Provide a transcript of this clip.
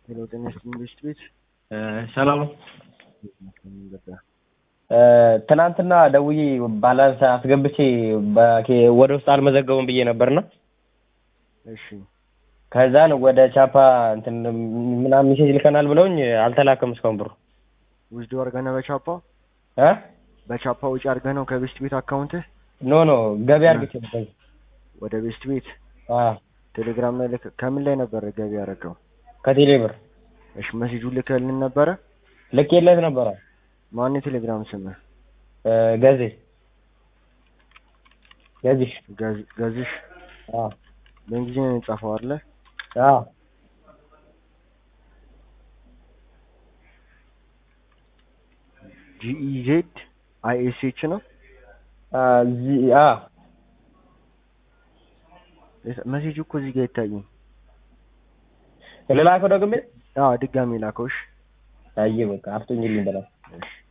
ጤና ይስጥልኝ ቤስት ቤት ሰላም ነው። ገባ ትናንትና ደውዬ ባላንስ አስገብቼ በኬ- ወደ ውስጥ አልመዘገቡም ብዬ ነበርና እሺ ከዛን ወደ ቻፓ እንትን ምናምን ሜሴጅ ልከናል ብለውኝ አልተላከም እስካሁን ብሩ ውስዶ አድርገህ ነው በቻፓ እ በቻፓ ውጭ አድርገህ ነው ከቤስት ቤት አካውንትህ ኖ ኖ ገቢ አድርግቼ ነበር። ወደ ቤስት ቤት አዎ ቴሌግራም ላይ ልክ ከምን ላይ ነበረ ገቢ ያደረገው? ከቴሌ ብር እሺ መሴጁን ልከህልን ነበረ? ልኬለት ነበረ ማን የቴሌግራም ስምህ? እ ገዜ ገዚሽ ገዝ- ገዝሽ አዎ በእንግሊዝኛ ነው የጻፈው አይደለ? አዎ ጂኢዜድ አይኤስኤች ነው አ ዚ አ መሴጁ እኮ እዚህ ጋር አይታይም። ልላከው ደግሜ አዎ ድጋሚ ላከውሽ። አየ በቃ አፍቶኝልኝ በላ እሺ